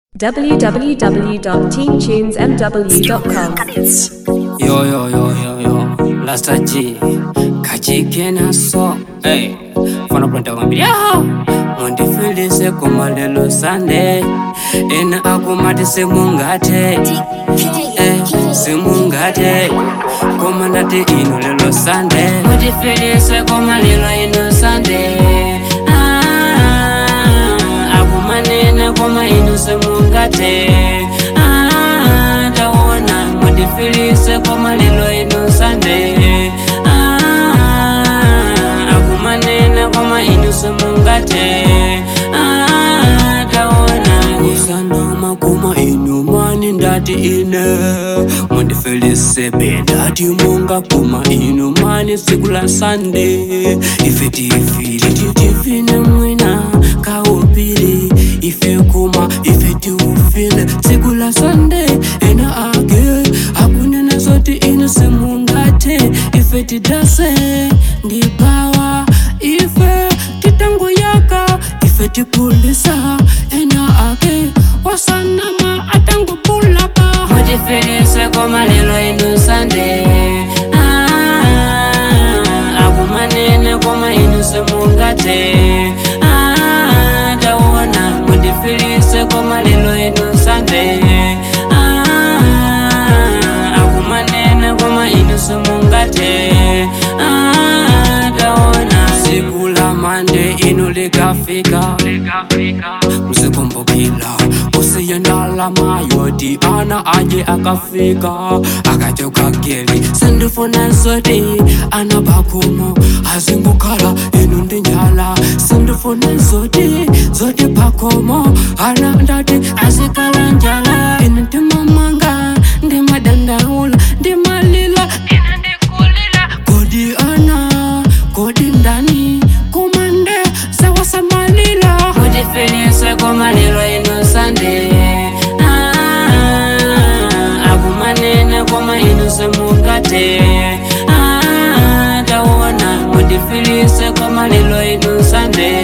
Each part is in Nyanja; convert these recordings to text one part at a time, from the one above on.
www.teamtunesmw.com. Yo, yo, yo, yo, yo. Lasta G. Kachikena so. Hey. Fana pronta wambiri. Yo. Mundi fili se kuma lelo Sunday. Ena akumati se mungate. Eh, se mungate. Kuma nati ino lelo Sunday. Mundi fili se kuma lelo ino Sunday. Ah, akumanene kuma ino se mungate. Ah, taona mundi fili se kuma lelo ino Sunday. Ah, akumanene kuma ino se mungate. Ah, taona usanoma kuma ino mani ndati ine mundifelisebe ndati munga kuma ino mani siku la Sunday ife tifili titifine mwina kaupili ife kuma ife tiufile siku la Sunday ena age akunena zoti ino semungate ife tidase ndipawa ife titangoyaka ife tipulisa ena ake wasanama atangopulapa mutifelise koma lelo inu sande Ah, akumanene koma inu semungate Ah, taona mutifelise koma lelo inu sande Ah, akumanene koma inu semungate Ah, taona siku la mande inu likafika msikumbukila usiyendala mayodi ana aje akafika akachoka geli sindifuna zoti ana pakumo azingukhala inu ndi njala sindifuna zoti zoti pakomo ana ndati azikhala njala inu ndimamanga ndimadandaula ndimalila inu ndikulila kodi ana kodi ndani kumande sawasamalila mutifelise komalilo inu sande Ah, akumanene koma inu semungate Ah, taona mutifilise komalilo inu sande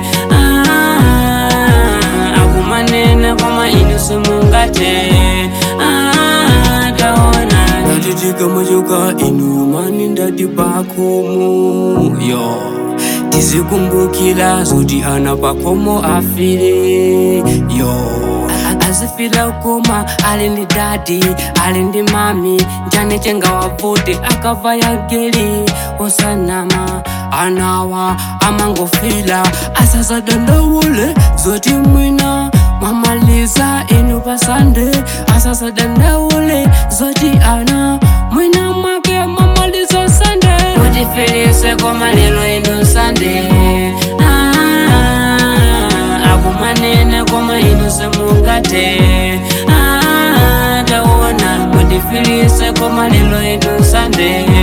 Ah, akumanene koma inu semungate Ah, taona ndatitika machoka inu mani ndati pakomo yo tizikumbukila zoti ana pakomo afile yo azifila koma ali ndi dadi ali ndi mami njane chenga wavuti akava ya geli osanama anawa amangofila asasadandawule zoti mwina mwamaliza inu pasande asasadandawule zoti ana mwina mwake mwamaliza sande mutifelise koma lelo inu sande Ah, akumanene koma inu semungate Ah, taona mutifilise koma lelo inu sande